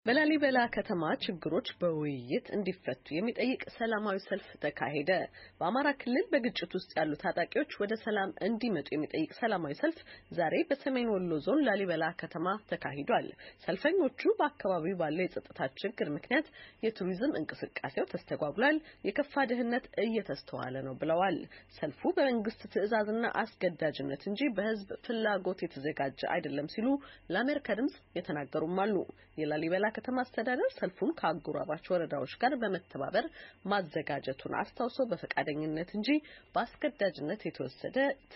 በላሊበላ ከተማ ችግሮች በውይይት እንዲፈቱ የሚጠይቅ ሰላማዊ ሰልፍ ተካሄደ። በአማራ ክልል በግጭት ውስጥ ያሉ ታጣቂዎች ወደ ሰላም እንዲመጡ የሚጠይቅ ሰላማዊ ሰልፍ ዛሬ በሰሜን ወሎ ዞን ላሊበላ ከተማ ተካሂዷል። ሰልፈኞቹ በአካባቢው ባለው የጸጥታ ችግር ምክንያት የቱሪዝም እንቅስቃሴው ተስተጓጉሏል፣ የከፋ ድህነት እየተስተዋለ ነው ብለዋል። ሰልፉ በመንግስት ትዕዛዝና አስገዳጅነት እንጂ በህዝብ ፍላጎት የተዘጋጀ አይደለም ሲሉ ለአሜሪካ ድምጽ የተናገሩም አሉ። የላሊበላ ከተማ አስተዳደር ሰልፉን ከአጎራባች ወረዳዎች ጋር በመተባበር ማዘጋጀቱን አስታውሶ በፈቃደኝነት እንጂ በአስገዳጅነት የተወሰደ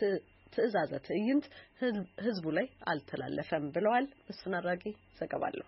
ትዕዛዘ ትዕይንት ህዝቡ ላይ አልተላለፈም ብለዋል። እሱን አድራጊ ዘገባለሁ።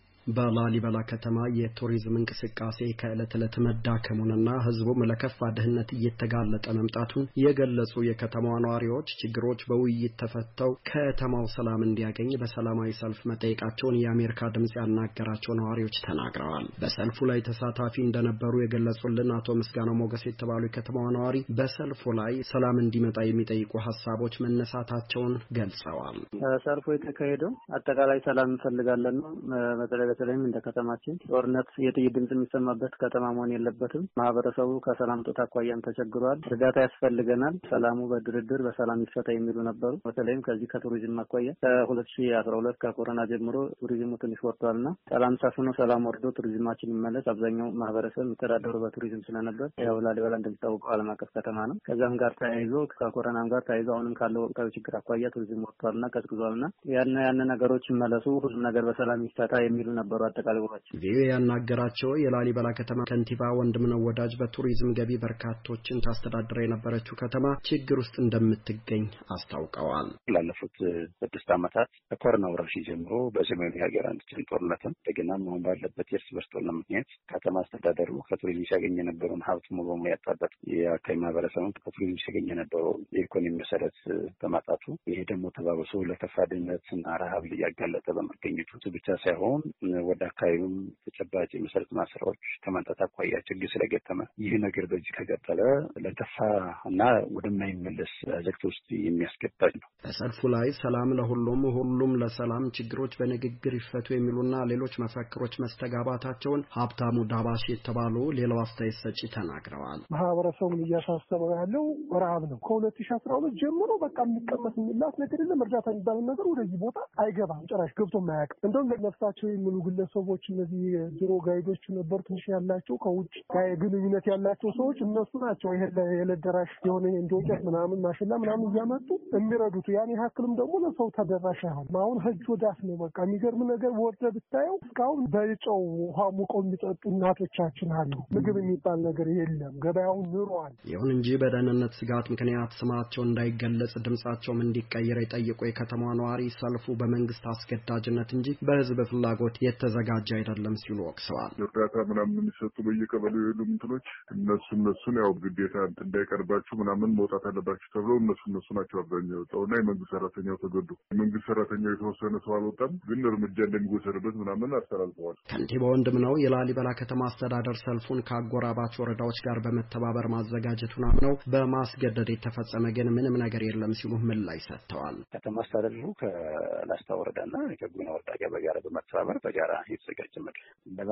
በላሊበላ ከተማ የቱሪዝም እንቅስቃሴ ከዕለት ዕለት መዳከሙንና ህዝቡም ለከፋ ድህነት እየተጋለጠ መምጣቱን የገለጹ የከተማዋ ነዋሪዎች ችግሮች በውይይት ተፈተው ከተማው ሰላም እንዲያገኝ በሰላማዊ ሰልፍ መጠየቃቸውን የአሜሪካ ድምፅ ያናገራቸው ነዋሪዎች ተናግረዋል። በሰልፉ ላይ ተሳታፊ እንደነበሩ የገለጹልን አቶ ምስጋናው ሞገስ የተባሉ የከተማዋ ነዋሪ በሰልፉ ላይ ሰላም እንዲመጣ የሚጠይቁ ሀሳቦች መነሳታቸውን ገልጸዋል። ሰልፉ የተካሄደው አጠቃላይ ሰላም እንፈልጋለን ነው በተለይም እንደ ከተማችን ጦርነት የጥይት ድምጽ የሚሰማበት ከተማ መሆን የለበትም። ማህበረሰቡ ከሰላም ጦት አኳያም ተቸግሯል። እርዳታ ያስፈልገናል። ሰላሙ በድርድር በሰላም ይፈታ የሚሉ ነበሩ። በተለይም ከዚህ ከቱሪዝም አኳያ ከሁለት ሺ አስራ ሁለት ከኮሮና ጀምሮ ቱሪዝሙ ትንሽ ወርዷል እና ሰላም ሰፍኖ ሰላም ወርዶ ቱሪዝማችን ይመለስ። አብዛኛው ማህበረሰብ የሚተዳደሩ በቱሪዝም ስለነበር ያው ላሊበላ እንደሚታወቀው ዓለም አቀፍ ከተማ ነው። ከዛም ጋር ተያይዞ ከኮሮናም ጋር ተያይዞ አሁንም ካለው ወቅታዊ ችግር አኳያ ቱሪዝም ወርዷል እና ቀዝቅዟል እና ያን ያን ነገሮች ይመለሱ፣ ሁሉም ነገር በሰላም ይፈታ የሚሉ ነበሩ። አጠቃላይ ውሏቸው ቪኦኤ ያናገራቸው የላሊበላ ከተማ ከንቲባ ወንድምነው ወዳጅ በቱሪዝም ገቢ በርካቶችን ታስተዳድረ የነበረችው ከተማ ችግር ውስጥ እንደምትገኝ አስታውቀዋል። ላለፉት ስድስት ዓመታት ከኮሮና ወረርሽኝ ጀምሮ በሰሜኑ የሀገራችን ጦርነትም እንደገናም አሁን ባለበት የእርስ በርስ ጦርነት ምክንያት ከተማ አስተዳደሩ ከቱሪዝም ሲያገኝ የነበረውን ሀብት ሙሉ በሙሉ ያጣበት የአካባቢ ማህበረሰብም ከቱሪዝም ሲያገኝ የነበረውን የኢኮኖሚ መሰረት በማጣቱ ይሄ ደግሞ ተባብሶ ለከፋ ድህነትና ረሀብ እያጋለጠ በመገኘቱ ብቻ ሳይሆን ወደ አካባቢውም ተጨባጭ የመሰረት ማስራዎች ከማንጣት አኳያ ችግር ስለገጠመ ይህ ነገር በዚህ ከቀጠለ ለከፋ እና ወደማይመለስ አዘቅት ውስጥ የሚያስገባኝ ነው። በሰልፉ ላይ ሰላም ለሁሉም ሁሉም ለሰላም ችግሮች በንግግር ይፈቱ የሚሉና ሌሎች መፈክሮች መስተጋባታቸውን ሀብታሙ ዳባሽ የተባሉ ሌላው አስተያየት ሰጪ ተናግረዋል። ማህበረሰቡን እያሳሰበው ያለው ረሀብ ነው። ከሁለት ሺ አስራ ሁለት ጀምሮ በቃ የሚቀመስ የሚላስ ነገር የለም። እርዳታ የሚባለው ነገር ወደዚህ ቦታ አይገባም። ጭራሽ ገብቶ ማያውቅም። እንደውም ለነፍሳቸው የሚሉ ግለሰቦች እነዚህ ድሮ ጋይዶች ነበሩ ትንሽ ያላቸው ከውጭ ግንኙነት ያላቸው ሰዎች እነሱ ናቸው። ይሄ የዕለት ደራሽ የሆነ እንዶቄት ምናምን ማሽላ ምናምን እያመጡ የሚረዱት ያን ያክልም ደግሞ ለሰው ተደራሽ አይሆንም። አሁን እጅ ወዳፍ ነው። በቃ የሚገርም ነገር ወርደ ብታየው እስካሁን በጨው ውሃ ሙቀው የሚጠጡ እናቶቻችን አሉ። ምግብ የሚባል ነገር የለም። ገበያውን ኑሯል። ይሁን እንጂ በደህንነት ስጋት ምክንያት ስማቸው እንዳይገለጽ ድምጻቸውም እንዲቀየር የጠየቁ የከተማ ነዋሪ ሰልፉ በመንግስት አስገዳጅነት እንጂ በህዝብ ፍላጎት የተዘጋጀ አይደለም ሲሉ ወቅሰዋል። እርዳታ ምናምን የሚሰጡ በየቀበሌው የሉ ምንትኖች እነሱ እነሱን ያው ግዴታ እንዳይቀርባችሁ ምናምን መውጣት አለባችሁ ተብለው እነሱ እነሱ ናቸው አብዛኛው የወጣው እና የመንግስት ሰራተኛው ተገዱ። የመንግስት ሰራተኛው የተወሰነ ሰው አልወጣም፣ ግን እርምጃ እንደሚወሰድበት ምናምን አስተላልፈዋል። ከንቲባ ወንድም ነው የላሊበላ ከተማ አስተዳደር ሰልፉን ከአጎራባች ወረዳዎች ጋር በመተባበር ማዘጋጀቱን አምነው በማስገደድ የተፈጸመ ግን ምንም ነገር የለም ሲሉ ምላሽ ሰጥተዋል። ከተማ አስተዳደሩ ከላስታ ወረዳና ከጉና ወረዳ ጋር በጋራ በመተባበር በጋራ የተዘጋጀ መድረክ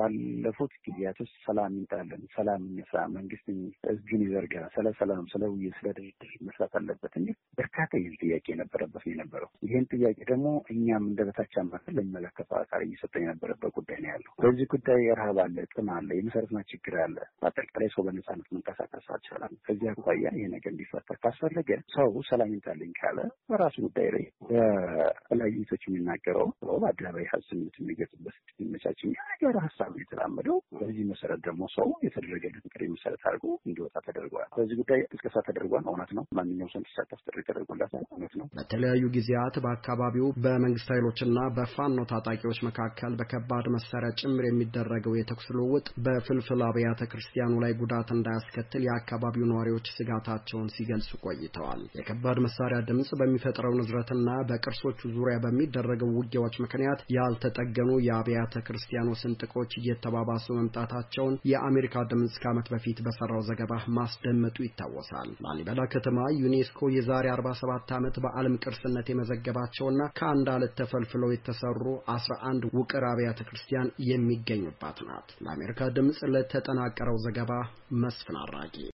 ባለፉት ጊዜያቶች ሰላም ይምጣለን፣ ሰላም እንስራ፣ መንግስት እጁን ይዘርጋ፣ ስለ ሰላም፣ ስለ ውይይት፣ ስለ ድርድር መስራት አለበት እንጂ በርካታ ይህ ጥያቄ የነበረበት ነው የነበረው። ይህን ጥያቄ ደግሞ እኛም እንደ በታች አማካል ለሚመለከተው አካል እየሰጠ የነበረበት ጉዳይ ነው ያለው። በዚህ ጉዳይ ረሃብ አለ፣ ጥም አለ፣ የመሰረትና ችግር አለ። በአጠቃላይ ሰው በነጻነት መንቀሳቀስ አልቻለም። ከዚህ አኳያ ይህ ነገር እንዲፈታ ካስፈለገ ሰው ሰላም ይምጣልኝ ካለ በራሱ ጉዳይ ላይ በተለያዩ ቶች የሚናገረው በአደባባይ ሀሳብ የሚገጥበት የሚመቻች ነገር ሀሳብ የተላመደው በዚህ መሰረት ደግሞ ሰው የተደረገለት ጥሪ መሰረት አድርጎ እንዲወጣ ተደርገዋል። በዚህ ጉዳይ ቅስቀሳ ተደርጓል። እውነት ነው። ማንኛውም ሰው እንዲሳተፍ ጥሪ ተደርጎላታል። እውነት ነው። በተለያዩ ጊዜያት በአካባቢው በመንግስት ኃይሎችና በፋኖ ታጣቂዎች መካከል በከባድ መሳሪያ ጭምር የሚደረገው የተኩስ ልውውጥ በፍልፍል አብያተ ክርስቲያኑ ላይ ጉዳት እንዳያስከትል የአካባቢው ነዋሪዎች ስጋታቸውን ሲገልጹ ቆይተዋል። የከባድ መሳሪያ ድምፅ በሚፈጥረው ንዝረትና በቅርሶቹ ዙሪያ በሚደረገው ውጊያዎች ምክንያት ያልተጠገኑ የአብያተ ክርስቲያኑ ስንጥቆች እየተባባሱ መምጣት መምጣታቸውን የአሜሪካ ድምፅ ከዓመት በፊት በሰራው ዘገባ ማስደመጡ ይታወሳል። ላሊበላ ከተማ ዩኔስኮ የዛሬ 47 ዓመት በዓለም ቅርስነት የመዘገባቸውና ከአንድ አለት ተፈልፍለው የተሰሩ 11 ውቅር አብያተ ክርስቲያን የሚገኙባት ናት። ለአሜሪካ ድምፅ ለተጠናቀረው ዘገባ መስፍን አራጊ